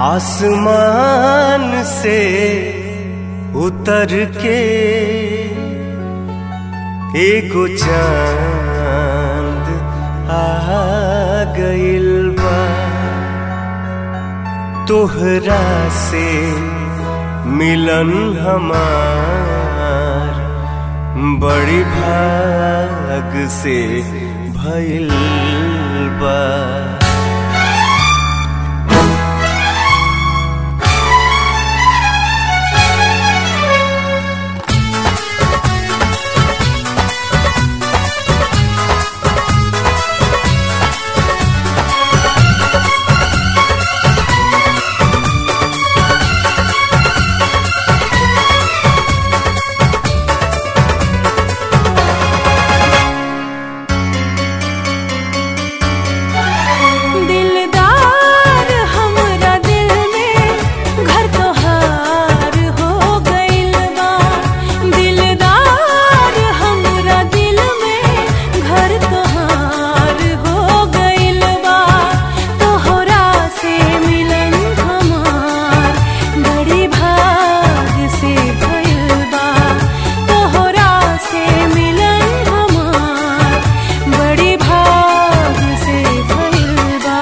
आसमान से उतर के एगो चांद आ गइल बा तोहरा से मिलन हमार बड़ी भाग से भइल बा दिलदार हमरा दिल में घर तोहार हो गइल बा दिलदार हमरा दिल में घर तोहार हो गइल बा तोहरा से मिलन हमार बड़ी भाग से भइल बा तोहरा से मिलन हमार बड़ी भाग से भइल बा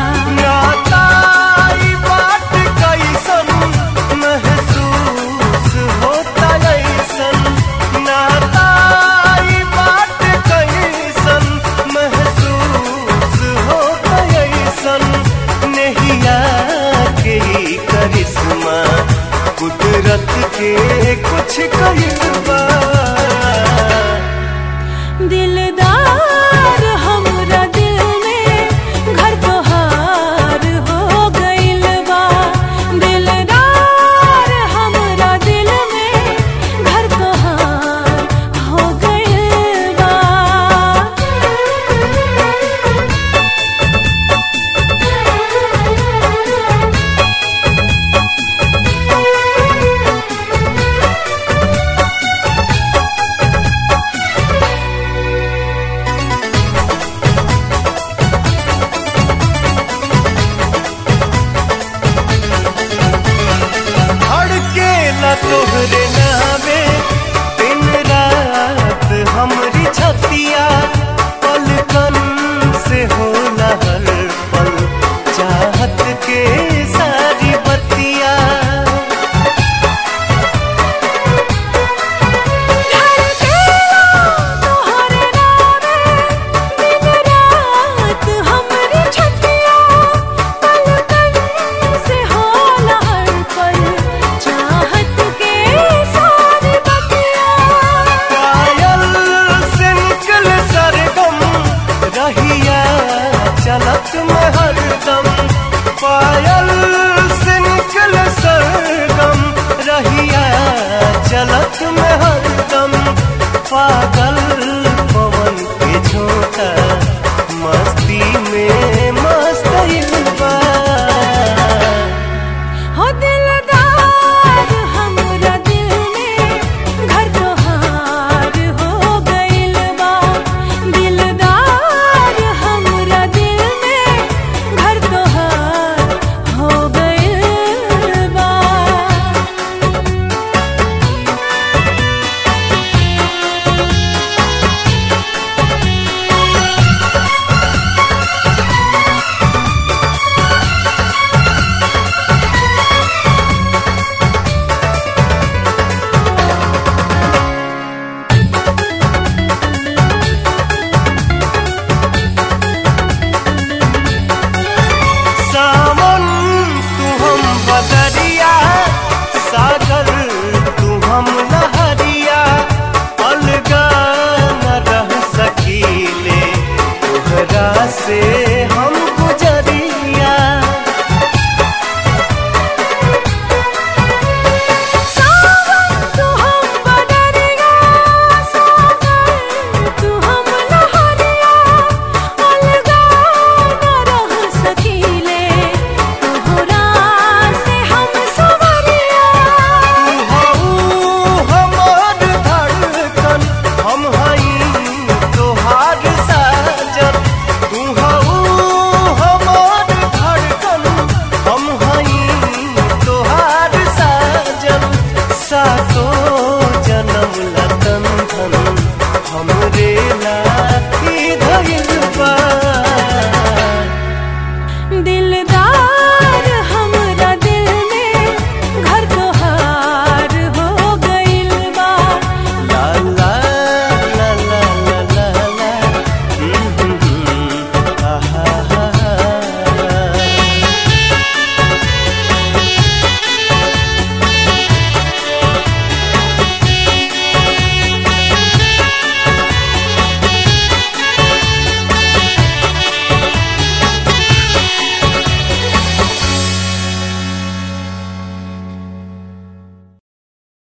नाताई बात कैसन महसूस होता ऐसन नाताई बात कैसन महसूस होता ऐसन नहिया के ई करिश्मा कुदरत के कुछ कहिल बा दिलदार हमरा दिल में घर तोहार हो गइल बा दिलदार हमरा दिल में घर तोहार हो गइल बा धड़केला तोहरे नावे दिन रात हमरी छतिया पलकन से होला हर पल चाहत के सारी बतिया तोहरे नावे दिन रात हमरी छतिया पलकन से होला हर पल चाहत के सारी बतिया कायल से निकल सरगम रहिया चलत में हरदम पायल